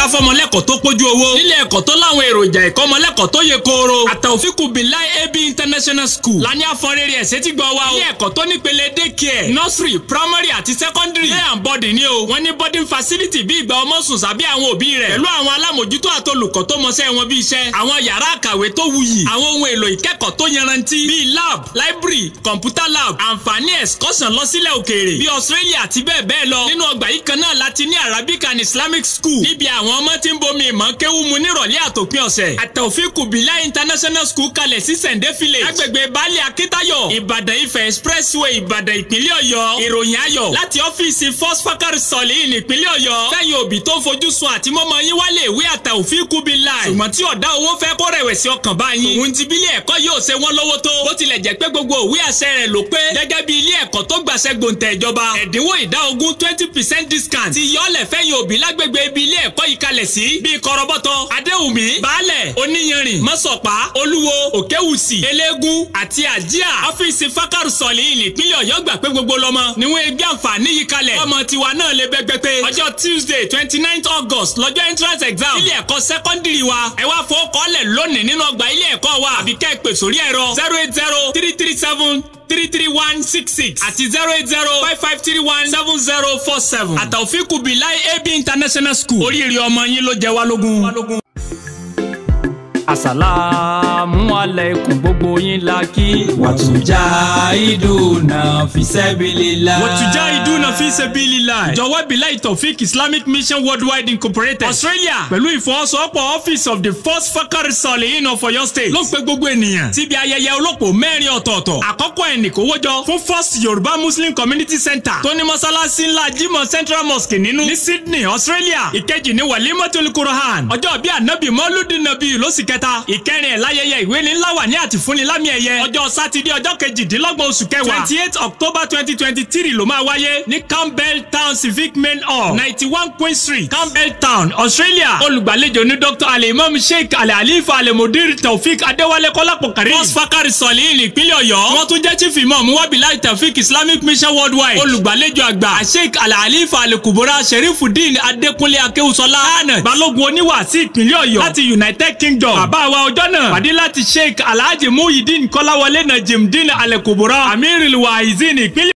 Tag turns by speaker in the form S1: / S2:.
S1: fọmọlẹ́kọ̀ọ́ tó pójú owó nílé ẹ̀kọ́ tó láwọn èròjà ìkọ́mọlẹ́kọ̀ọ́ tó yẹ kóró àtàwọ̀fíkù bíláì ab international school lání àfọ̀nrẹ́rẹ́ ẹ̀sẹ̀ tí gbọ́ wa o ilé ẹ̀kọ́ tó nípele daycare nursery primary àti secondary day and boarding ni o wọ́n ní boarding facility bí ìgbà ọmọ sùn sábẹ́ àwọn òbí rẹ̀ pẹ̀lú àwọn alámòjútó àtolùkọ́ tó mọṣẹ́ wọn bí iṣẹ́ àwọn yàrá àkàwé tó wuyì àwọn ohun èlò ìkẹ́kọ̀ọ́ tó yanrantí bíi lab library computer lab àǹfààní excursion lọ sílẹ̀ òkèèrè bíi australia àti bẹ́ẹ̀ bẹ́ẹ̀ lọ nínú ọgbà yìí kan náà láti ní arabic and islamic school níbi àwọn ọmọ tí ń bomi ìmọ̀ kéwú mu nírọ̀lẹ́ àtòpin ọ̀sẹ̀ àtàwọ̀fíkù bílá international school kalẹ̀ sí sẹ̀ǹdẹ́ village agbègbè baálé akíntayọ̀ ìbàdàn ifẹ̀ expressway ìbàdàn ìpínlẹ̀ ọ̀yọ́ ìròyìn ayọ̀ láti ọ́fíìsì first fakari sọ̀lì ìpínlẹ̀ ọ̀yọ́ fẹ́yìn òbí tó ń fojú sun àti mọ́mọ́ yín wálé ìwé àtàwọ̀fíkù bílá ṣùgbọ́n tí ọ̀dá owó fẹ́ kó rẹ̀wẹ̀sì ọkàn bá yín òun ti bílé ẹ̀kọ́ yóò ṣe wọ́n lówó tó bó tilẹ̀ jẹ́ pé gbogbo òwe àṣẹ rẹ̀ ló pé gẹ́gẹ́ bí ilé ẹ̀kọ́ tó gbàṣẹ gbòǹtẹ̀ ìjọba ẹ̀dínwó ìdá ogún twenty percent discount ti yọ̀ọ́lẹ̀ fẹ́yìn òbí lágbègbè ibi ilé ẹ̀kọ́ yìí kalẹ̀ sí bíi kọ́rọ́bọ́tọ̀ adéwùmí baálẹ̀ oníyanrìn mọ́sọ̀pá olúwo òkèwùsì eléégún àti àjíà ọ́fíìsì fákàrù sọ̀lì ìpínlẹ̀ ọ̀yọ́ gbà pé gbogbo lọ́mọ níwọ̀n ẹgbẹ́ àǹfààní yìí kalẹ̀ ọmọ tiwa náà lè bẹ́gbẹ́ pé ọjọ́ tuesday twenty nine august lọ́jọ́ entrance exam ilé ẹ̀kọ́ sẹ́kọ́ndìrì wa ẹ wá fowó kọ́lẹ̀ lónìí nínú ọgbà ilé ẹ̀kọ́ wa àbí kẹ́ ẹ pè sórí ẹ̀rọ zero eight zero three three seven three three one six six àti zero eight zero five five three one seven zero four seven àtàwọ̀fíkù bíláì ab international school oríire ọmọ yín ló jẹ wá lógún.
S2: Àsàlámù aláìkùm gbogbo yín la kí.
S3: wàtújà ìdùnnà fisẹ́bìlélà.
S1: wàtújà ìdúnà fi sabilillah. jọ̀wọ́ bíláì tọ̀fík islamic mission worldwide incorporated australia pẹ̀lú ìfọwọ́sowọ́pọ̀ office of the first fakari salihin of Ọ̀yọ́ state ló ń pe gbogbo ènìyàn síbi ayẹyẹ olóko mẹ́rin ọ̀tọ̀ọ̀tọ̀ àkọ́kọ́ ẹnìkówójọ fún first yorùbá muslim community center tó ní mọ́sálásí ńlá jimoh central mosque nínú ní sydney australia ìkejì ní walimatul quran ọjọ́ bíi anabi mọ́lúdì nàbí lóṣù kẹta ìkẹrin ẹ̀ láyẹyẹ ìwé ní ńlá wà ní àtìfúnni lámì ẹ̀yẹ ọjọ́ sátidé ọjọ́ kejìdínlọ́gbọ̀n oṣù kẹwàá twenty eight october twenty twenty three ló máa wáyé ní campbell town civic main hall ninety one queen street campbell town australia olùgbàlejò ní dr alimam sheikh alalifa alamudir taofik adéwálé kọ́lápọ̀ kárí first fakari sọ̀lì ìpínlẹ̀ ọ̀yọ́ wọ́n tún jẹ́ chief imam wabilai taofik islamic mission worldwide olùgbàlejò àgbà sheikh alalifa alekubora sherifudin adékúnlé akéwùsọlá hànà balógun oníwà sí ìpínlẹ̀ ọ̀yọ́ láti united kingdom bàbá wa ọjọ́ náà pàdé láti sheikh alhaji muhyiddin kọ́láwọlé najimdin alekubora amiril waizin ìpínlẹ̀